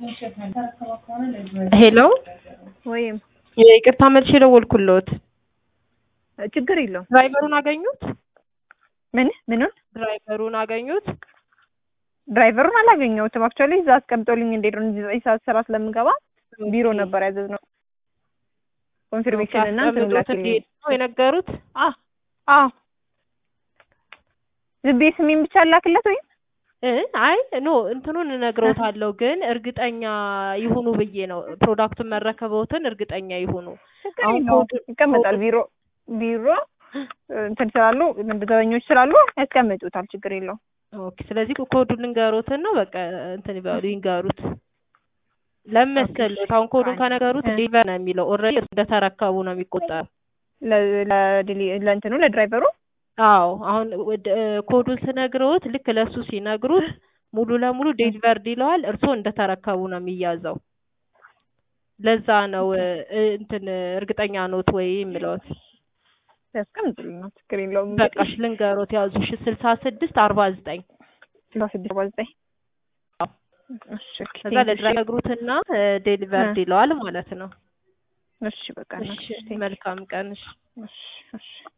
ሄሎ ወይም ይቅርታ መልሼ ደወልኩልዎት። ችግር የለውም። ድራይቨሩን አገኙት? ምን ምኑን? ድራይቨሩን አገኙት? ድራይቨሩን አላገኘሁትም። አክቹዋሊ እዛ አስቀምጦልኝ እንዴት ነው ዘጠኝ ሰዓት ስራ ስለምገባ ቢሮ ነበር ያዘዝነው። ኮንፊርሜሽን እና እንትን አስቀምጦት ላክልኝ። እንዲሄድ ነው የነገሩት? አዎ አዎ። ዝም ብዬ ስሜን ብቻ ላክለት ወይም እ አይ ኖ እንትኑን እነግረውታለሁ ግን እርግጠኛ ይሁኑ ብዬ ነው። ፕሮዳክቱን መረከበውትን እርግጠኛ ይሁኑ። ችግር አሁን የለውም። ኮድ- ይቀመጣል ቢሮ ቢሮ እንትን ስላሉ ዘበኞች ስላሉ ያስቀምጡታል። ችግር የለውም። ኦኬ ስለዚህ ኮዱን ልንገሩትና በቃ እንትን ይበሉ ይንገሩት። ለምን መሰለዎት? አሁን ኮዱን ከነገሩት እ። ዴሊቨር ነው የሚለው ኦልሬዲ እንደተረከቡ ነው የሚቆጠረው። ለ- ለዲሊ- ለእንትኑ ለድራይቨሩ አዎ አሁን ወደ- ኮዱን ስነግረውት ልክ ለሱ ሲነግሩት ሙሉ ለሙሉ ዴሊቨርድ ይለዋል። እርስዎ እንደተረከቡ ነው የሚያዘው። ለዛ ነው እ፣ እንትን እርግጠኛ ኖት ወይ የምለውት። ያስቀምጡልኝ ነው። ችግር የለውም። በቃሽ ልንገሮት ያዙ ሺ ስልሳ ስድስት አርባ ዘጠኝ ስልሳ ስድስት አርባ ዘጠኝ እሺ ኦኬ፣ ከዛ ቴንክ ዩ፣ ለድራይቨር ነግሩትና ዴሊቨርድ ይለዋል ማለት ነው። እሺ በቃ እሺ እሺ፣ ቴንክ ዩ፣ መልካም ቀን። እሺ እሺ እሺ